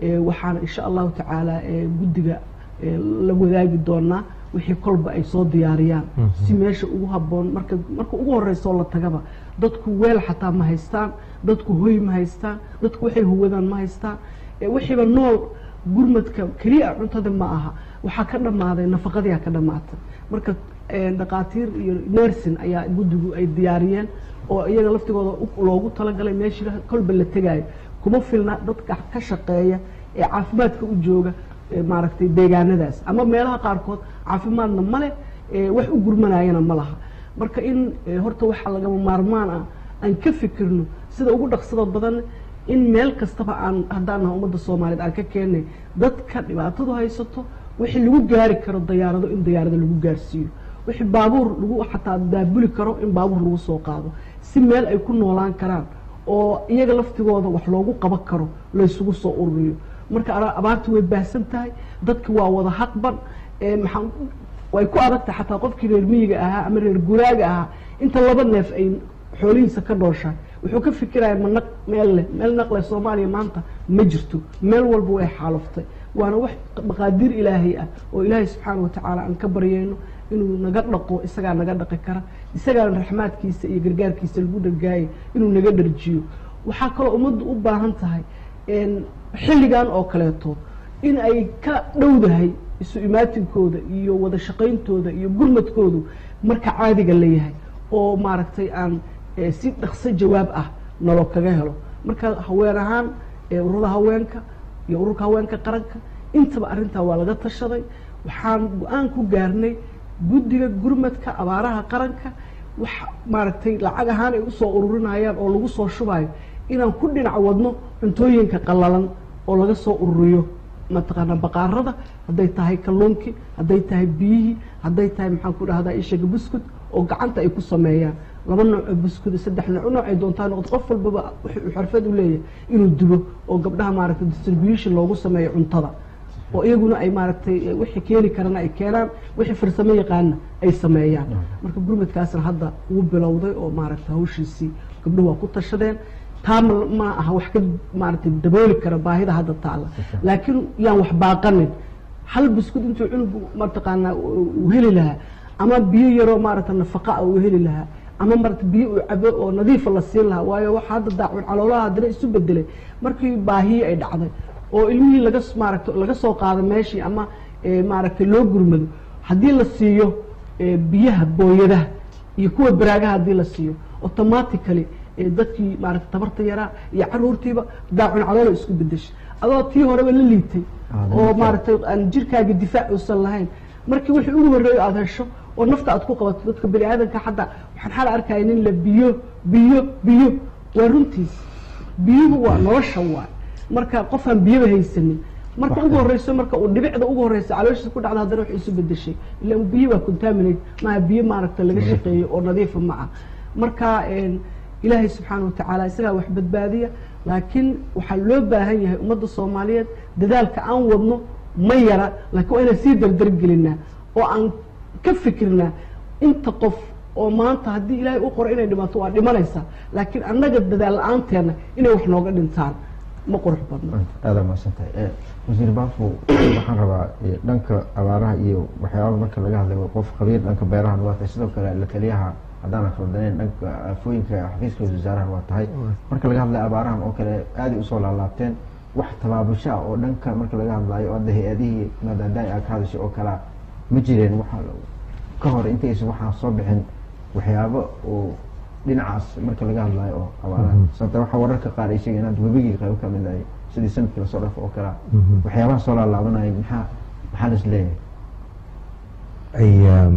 Eh, waxaana insha allahu tacaala eh, guddiga eh, la wadaagi doonaa wixii kolba ay soo diyaariyaan si meesha ugu habboon marka marka ugu horreysoo la tagaba dadku weel xataa ma haystaan dadku hoy ma haystaan dadku waxay huwadaan ma haystaan Eh, wixiiba nool gurmadka keliya cuntada ma aha waxaa ka dhammaaday nafaqadii ka dhammaatay marka eh, dhaqaatiir iyo nersin ayaa guddigu ay diyaariyeen oo iyaga laftigooda u- loogu talagalay meeshii la- kolba la tegaayo kuma filna dadka ka shaqeeya ee caafimaadka u jooga eh, maaragtay deegaanadaas ama meelaha qaarkood caafimaadna male eh, wax u gurmanayana ma laha marka in eh, horta waxaa lagama maarmaan ah aan ka fikirno sida ugu dhaqsada badan in meel kastaba aan haddaan nahay ummadda soomaaliyeed aan ka keennay dadka dhibaatadu haysato wixii lagu gaari karo dayaarado in dayaarado lagu gaarsiiyo wixii baabuur lagu xataa daabuli karo in baabuur lagu soo qaado si meel ay ku noolaan karaan oo iyaga laftigooda wax loogu qaban karo laysugu soo ururiyo marka ara- abaartu way baahsan tahay dadki waa wada haqban ee maxaa way ku adag tahay xataa qofkii reer miyiga ahaa ama reer guraaga ahaa inta laba neef ay xoolihiisa ka dhooshaan wuxuu ka fikiraya ma naq meel leh meel naq leh soomaaliya maanta ma jirto meel walba way xaaloftay waana wax maqaadiir ilaahay ah oo ilaahay subxaana watacaala aan ka baryayno inuu naga dhaqo isagaa naga dhaqi kara isagaana raxmaadkiisa iyo gargaarkiisa lagu dhargaayay inuu naga dharjiyo waxaa kaloo ummaddu u baahan tahay een, xilligan oo kaleeto in ay ka dhowdahay isu imaatinkooda iyo wada shaqayntooda iyo gurmadkoodu marka caadiga la yahay oo maaragtay aan eh, si dhaqso jawaab ah nalo kaga helo marka haween ahaan eh, ururada haweenka iyo ururka haweenka qaranka intaba arrintaa waa laga tashaday waxaan go-aan ku gaarnay guddiga gurmadka abaaraha qaranka wax maaragtay lacag ahaan ay usoo ururinayaan oo lagu soo shubayo inaan ku dhinac wadno cuntooyinka qallalan oo laga soo ururiyo mataqaanaa baqaarada hadday tahay kalluunkii hadday tahay biyihii hadday tahay maxaan ku dhahdaa ishaga buskud oo gacanta ay ku sameeyaan laba nooc oo buskud saddex nooc nooc ay doontaa noqdo qof walbaba wuxuu xirfad u leeyahay inuu dubo oo gabdhaha maaragtay distribution loogu sameeyo cuntada oo iyaguna ay maaragtay wixii keeni karana ay keenaan wixii farsamo yaqaana ay sameeyaan marka gurmadkaasna hadda wuu bilowday oo maaragtay hawshiisii gabdhuhu waa ku tashadeen taa ma ma aha wax ka maaragtay dabooli kara baahida hadda taala laakiin yaan wax baaqanin hal buskud intuu cunugu mataqaanaa uu heli lahaa ama biyo yaroo maaragta nafaqa ah uu heli lahaa ama maaragta biyo uu cabo oo nadiifa la siin lahaa waayo waxa hadda daacun caloolaha haddana isu bedelay markii baahiyii ay dhacday oo ilmihii laga s- maaragta laga soo qaado meeshii ama eh, maaragtay loo gurmado haddii la siiyo eh, biyaha booyadaha iyo kuwa baraagaha haddii la siiyo automatically eh, dadkii maaragta tabarta yaraa iyo caruurtiiba daacun caloola isku bedeshay adoo tii horeba la liitay Ah, oo liitay. maaragtay aan jirkaaga difaac uusan lahayn markii wixii ugu horreeyo aada hesho oo nafta aad ku qabato dadka bani aadanka xataa waxaan xal arkaya nin la biyo biyo biyo waa runtiis biyuhu waa nolosha waay marka qofaan biyaba haysanin marka ugu horeyso marka uu dhibicda ugu horeysa calooshiisa ku dhacda haddana wax isu bedeshay ila biyo waa contaminate maaha biyo maaragta laga shaqeeyo oo nadiifa ma ah marka een, ilaahay subxaana watacaala isagaa wax badbaadiya laakiin waxaa loo baahan yahay ummadda soomaaliyeed dadaalka aan wadno ma yara laakiin waa inaan sii dardargelinaa oo aan ka fikirnaa inta qof oo maanta haddii ilaahay u qoro inay dhimato waa dhimanaysaa laakiin annaga dadaal la-aanteena inay wax nooga dhintaan ma qurux badno aada mahadsantahay wasiir baafo waxaan rabaa eh, dhanka abaaraha iyo waxyaaba marka laga hadlayo qof khabiir dhanka beerahan waa tahay sidoo kale la taliyaha haddaan khaldaneyn dhanka aafooyinka xafiiska wasiir wasaarahan waa tahay marka laga hadlayo abaarahan oo kale aaday usoo laalaabteen wax tabaabusho ah oo dhanka marka laga hadlayo oo hadda hay-adihii maadaadaay aad ka hadashay oo kalea ma jireen waxa ka hor intaysan waxaan soo bixin waxyaabo oo dhinacaas marka laga hadlayo oo abaaraha sababta waxaa wararka qaar ay sheegeen inaad webigii qaybo ka mid ahay sidii sanadkii lasoo dhafo oo kalea waxyaabaha soo laalaabanaya maxaa maxaa la is leeyahay ay um,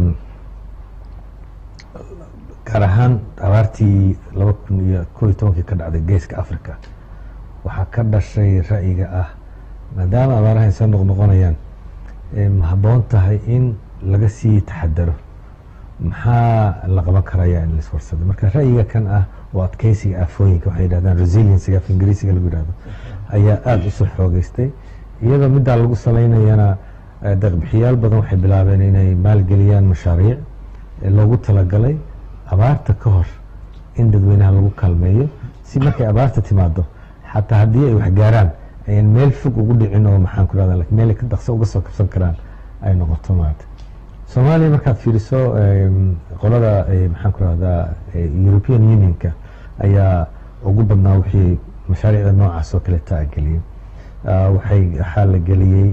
gaar ahaan abaartii laba kun iyo koo iyo tobankii ka dhacday geeska africa waxaa ka dhashay ra'yiga ah maadaama abaaraha ay soo noqnoqonayaan eh, ma habboon tahay in laga sii taxadaro maxaa la qaban karaya in laiswarsado marka ra'yiga kan ah oo adkeysiga aafooyinka waxay yidhahdaan resiliencyga af ingiriisiga lagu yidhahdo ayaa aada usoo xoogeystay iyadoo middaa lagu saleynayana eh, deeqbixiyaal badan waxay bilaabeen inay maalgeliyaan mashaariic ee loogu talagalay abaarta ka hor in dadweynaha lagu kaalmeeyo si markay abaarta timaado xataa haddii ay wax gaaraan ayan meel fog ugu dhicin oo maxaan ku rahda meel ay ka dhaqso uga soo kabsan karaan ay noqoto maarata soomaaliya markaad fiiriso em, qolada eh, maxaan ku rahdaa european unionka ayaa ugu badnaa wixii mashaariicda noocaas oo kale taa geliyey Ah, waxay waxaa la geliyey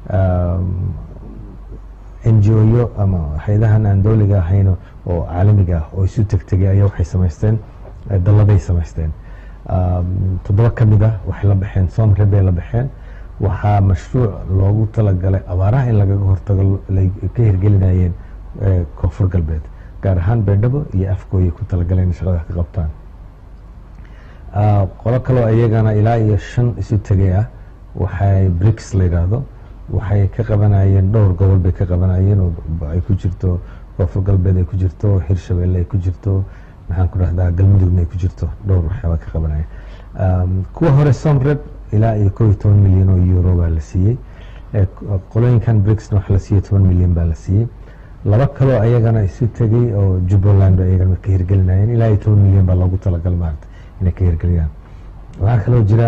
n g o-yo ama hay-adahan aan dowliga ahayn oo caalamiga ah oo isu tegtegay ayaa waxay samaysteen eh, dalladay samaysteen Um, toddoba ka mid ah waxay la baxeen soomreed bay la baxeen waxaa mashruuc loogu talagalay abaaraha in lagaga hortago ay ka hirgelinayeen eh, koonfur galbeed gaar ahaan beedhabo iyo afgooyay ku talagaleen in shaqada ka qabtaan Ah, qolo kaloo iyagana ilaa iyo shan isu tegay ah waxay brics la yidhaahdo waxay ka qabanayeen dhowr gobol bay ka qabanayeen oo ay ku jirto koonfur galbeed ay ku jirto hirshabelle ay ku jirto maxaan ku dhahdaa galmudugna ay ku jirto dhowr waxyaaba ka qabanaya Um, kuwa hore somred ilaa iyo kow iyo toban milyan oo euro baa la siiyey Eh, k- qolooyinkan bricsna waxa la siiyey toban milyan baa la siiyey laba kaloo ayagana isu tegey oo jubbaland bay ayagana ka hirgelinayeen ilaa iyo toban milyan baa loogu talagal maarata inay ka hirgeliyaan waxaa kaloo jira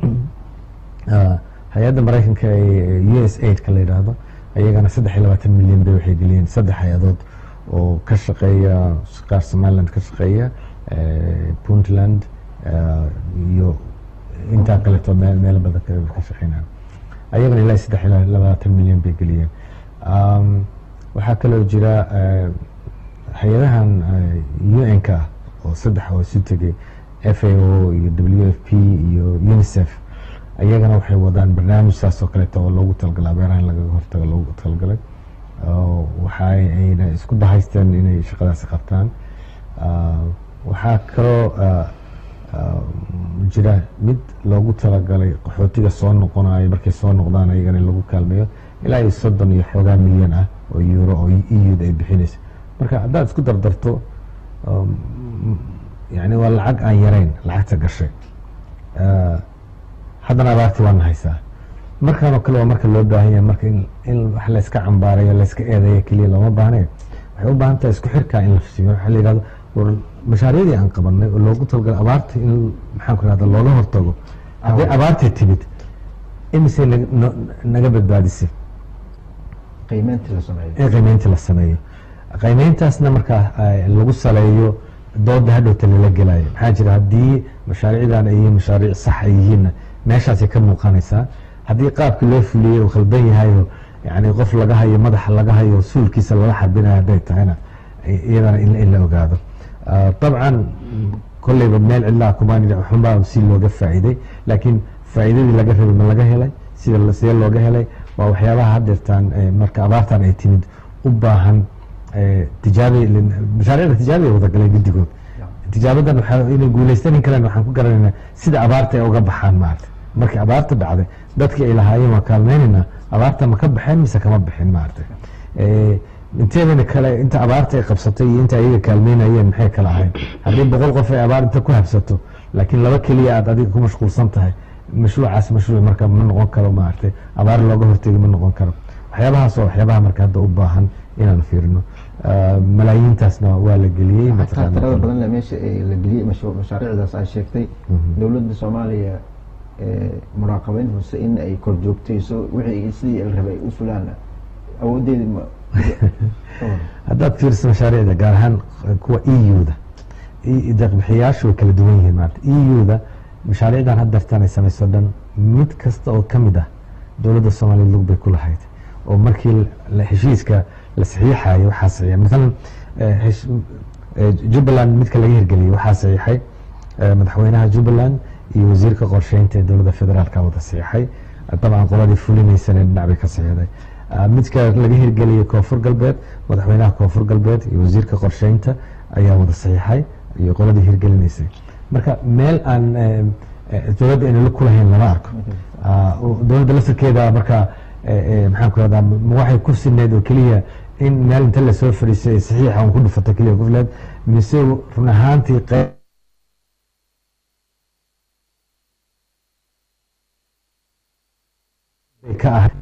ah, hay-adda maraykanka ee u s aidka la yidhaahdo ayagana saddex iyo labaatan milyan bay waxay geliyeen saddex hay-adood oo ka shaqeeya qaar somaliland ka shaqeeya eh, puntland eh, iyo intaa kaleeto meel meelo badan ka ka shaqeynaan ayagana ilaa iyo saddex iyo labaatan milyan bay geliyeen Um, waxaa kaloo jira eh, hay-adahan un-ka ah oo saddex oo isu tegay f a o iyo w f p iyo unicef ayagana waxay wadaan barnaamij saas oo kaleeto oo loogu talagalay abeeraha in lagaga hortago loogu talagalay oo waxa ayna isku bahaysteen inay shaqadaasi qabtaan Ah, waxaa kaloo ah, ah, jira mid loogu talagalay qaxootiga soo noqonayo markay soo noqdaan ayagana in lagu kaalmeeyo ilaa iyo soddon iyo xoogaa milyan ah oo euro oo eu-da ay bixinayso marka haddaad isku dardarto um, yani waa lacag aan yarayn lacagta gashay Ah, haddana abaartii waana haysaa markan oo kale waa marka loo baahan yahay marka in in wax layska cambaarayo layska eedeeyo keliya looma baahnayo waxay u baahan tahay isku xirkaa in la fasiyo waxaa la yidhahdo war mashaariicdii aan qabanay oo loogu talagalay abaarta in maxaan ku rahda looga hortago haddii abaartii timid imise nag- no- naga badbaadisay qiimeyntii la sameeyo in qiimeyntii la sameeyo qiimeyntaasna markaa eh, lagu saleeyo dooda hadhowta lala gelayo maxaa jira haddii mashaariicdan ay yihiin mashaariic sax ay yihiinna meeshaasay ka muuqanaysaa haddii qaabkii loo fuliyey uu khaldan yahayo yani qof laga hayo madaxa laga hayo suulkiisa lala xarbinayo hadday tahayna i- iyadana in in la ogaado Ah, dabcan kolleyba meel cidlaa kumaan waxunbaa si looga faa'iiday laakiin faa'iidadii laga rabay ma laga helay sida la- sidee looga helay waa waxyaabaha haddeertaan eh, marka abaartan ay timid u baahan eh, tijaabi mashaariicda tijaabi ay wada galeen guddigood tijaabadan waxaa inay guuleysanin karaan waxaan ku garanaynaa sida abaarta ay uga baxaan maarata markii abaarta dhacday dadkii ay lahaayeen waa kaalmeynaynaa abaarta ma ka baxeen mise kama bixin maarata Eh, inteedana kale inta abaarta ay qabsatay iyo inta ayaga kaalmeynayeen maxay kala ahayn haddii boqol qof ay abaar inta ku habsato laakiin laba keliya aad adiga ku mashquulsan tahay mashruucaas mashruuc marka ma noqon karo maaragtay abaar looga hortegi ma noqon karo waxyaabahaas oo waxyaabaha marka hadda u baahan inaan fiirino Ah, malaayiintaasna waa la geliyey xataa mataqaana. tirada badan le meesha ee la geliyey mashu- mashaariicdaas ay sheegtay Mhm. dowladda soomaaliya ee muraaqabeyn huse in ay kor joogtayso wixii sidii la rabay ay u fulaan awoodeedi ma haddaad fiiriso mashaariicda gaar ahaan kuwa eu-da deeqbixiyaashu way kala duwan yihiin maarata eu-da mashaariicdan haddeertaan ay samayso dhan mid kasta oo ka mid ah dowladda soomaaliya lug bay ku lahayd oo markii la- heshiiska la saxiixayo waxaa saxiixa maalan eh, hesh- eh, jubbaland midka laga hirgeliyey waxaa saxiixay eh, madaxweynaha jubbaland iyo wasiirka qorsheynta ee dowladda federaalka wada saxiixay dabcan qoladii fulinaysana dhinac bay ka saxiixday Ah, midka laga hirgeliyey koonfur galbeed madaxweynaha koonfur galbeed iyo wasiirka qorsheynta ayaa wada saxiixay iyo qoladii hirgelinaysay marka meel aan eh, eh, dowladda ayna la kulahayn lama arko Ah, oo dowladda laftirkeeda marka eh, eh, maxaan ku rahdaa ma waxay ku sineed oo keliya in meel inta lasoo fadhiisay saxiixa un ku dhufato keliya ku fileed mise run ahaantii qeyb bay ka ahay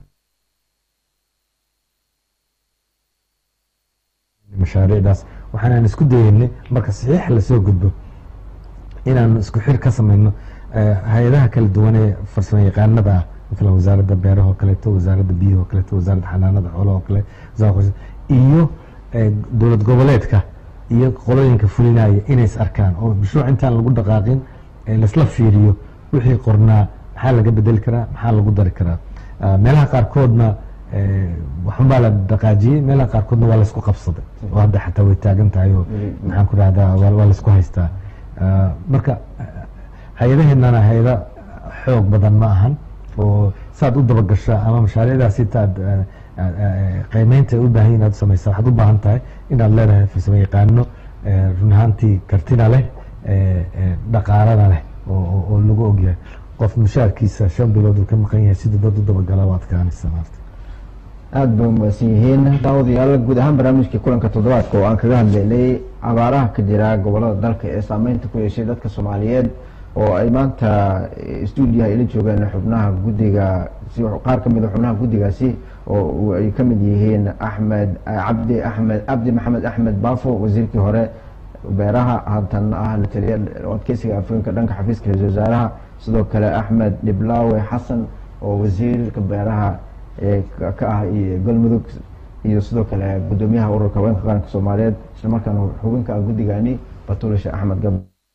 mashaariicdaas waxaanaan isku dayeynay marka saxiixa lasoo gudbo inaanu isku xir ka samayno eh, hay-adaha kala duwan ee farsamo yaqaanada ah matalan wasaaradda beeraha oo kaleeto wasaaradda biyaha oo kaleeto wasaaradda xanaanada xoolaha oo kale wasaaradda qorshe- iyo eh, dowlad goboleedka iyo qolooyinka fulinaya inay is arkaan oo mashruuc intaan lagu dhaqaaqin eh, laisla fiiriyo wixii qornaa maxaa laga bedeli karaa maxaa lagu dari karaa Ah, meelaha qaarkoodna eh, waxunbaa la dhaqaajiyey meelaha qaarkoodna waa laisku qabsaday oo hadda xataa way taagan tahay oo maxaan ku dhahdaa waa waa laisku haystaa Ah, marka hay-adaheennana hay-ada xoog badan ma ahan oo saad u dabagasha ama mashaariicdaas intaad eh, eh, eh, qiimeynta ay u baahan yihin aad u samaysaa waxaad u baahan tahay inaad leedahay farsamo yaqaano eh, run ahaantii kartina leh eh, eh, dhaqaalana leh oo oo- oo lagu ogyahay qof mushaarkiisa shan bilood uu ka maqan yahay sida dad u dabagala waa adkaanaysa maarta aada bay umahadsan yihiin daawadayaal guud ahaan barnaamijkii kulanka toddobaadka oo aan kaga hadlaynay abaaraha ka jira gobolada dalka ee saameynta ku yeeshay dadka soomaaliyeed oo ay maanta stuudiyaha ila joogeen xubnaha guddiga si qaar ka mid a xubnaha guddigaasi oo uu- ay ka mid yihiin axmed cabdi axmed cabdi maxamed axmed baafo wasiirkii hore beeraha haatan ah la taliya adkeysiga afriinka dhanka xafiiska ra-iisul wasaaraha sidoo kale axmed dhiblaawe xasan oo wasiirka beeraha ee ka ka ah iyo galmudug iyo sidoo kale gudoomiyaha ururka haweenka qaranka soomaaliyeed islamarkaana xubinka ah guddigani batulisha axmed gab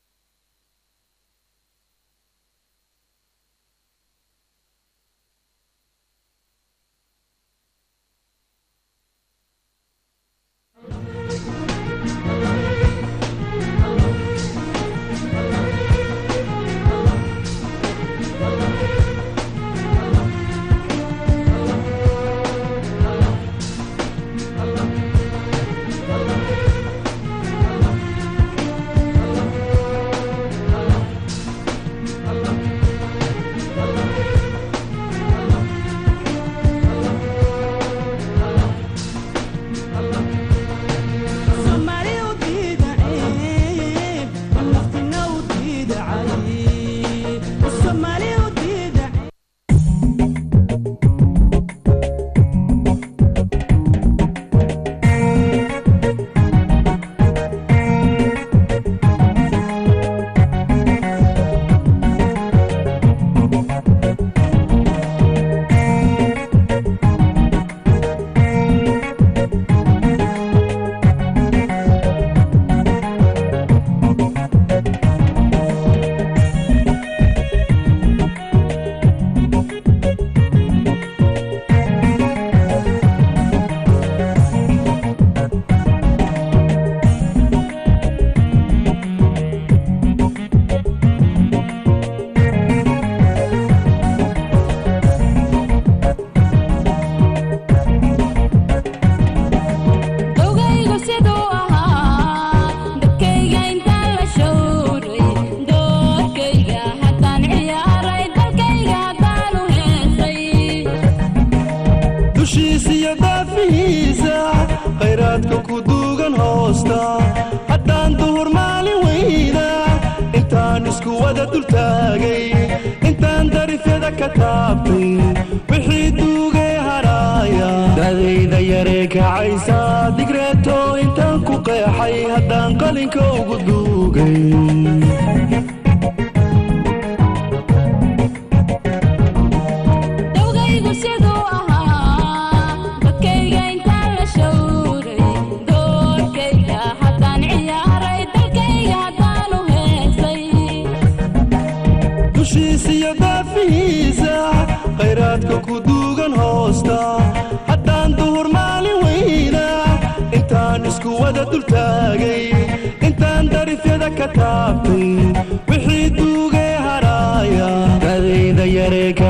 Dogaygu siduu ahaa dadkayga intaan la showray doodkayga haddaan ciyaaray dalkayga haddaan u heesay dushiisiyo daafihiisa khayraadka ku duugan hoosta haddaan duhur maalin weyda intaan isku wada dultaagay intaan darifyada ka taabtay wixii duugay haraaya dadayda yaree kacaysa digreeto intaan ku qeexay haddaan qalinka ugu duugay dogaygu siduu ahaa dadkayga intaan la showray doodkayga haddaan ciyaaray dalkayga haddaan u heesay dushiisiyo daafihiisa khayraadka ku duugan hoosta haddaan duhur maalin weyda intaan isku wada dultaagay intaan darifyada ka taabtay wixii duugay haraaya dadayda yaree